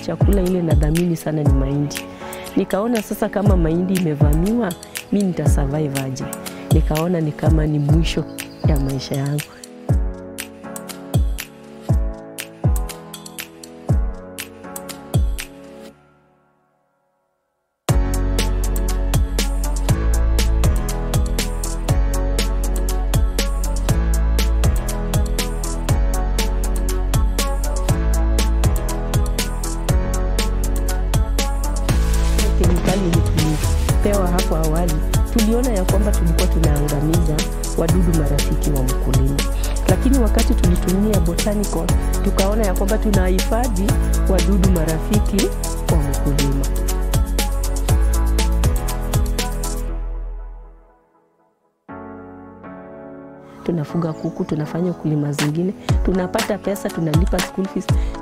chakula ile nadhamini sana ni mahindi. Nikaona sasa kama mahindi imevamiwa, mi nita survive aje? Nikaona ni kama ni mwisho ya maisha yangu. kemikali yenye tulipewa hapo awali, tuliona ya kwamba tulikuwa tunaangamiza wadudu marafiki wa mkulima, lakini wakati tulitumia botanical tukaona ya kwamba tunahifadhi wadudu marafiki wa mkulima. Tunafuga kuku, tunafanya ukulima zingine, tunapata pesa, tunalipa school fees.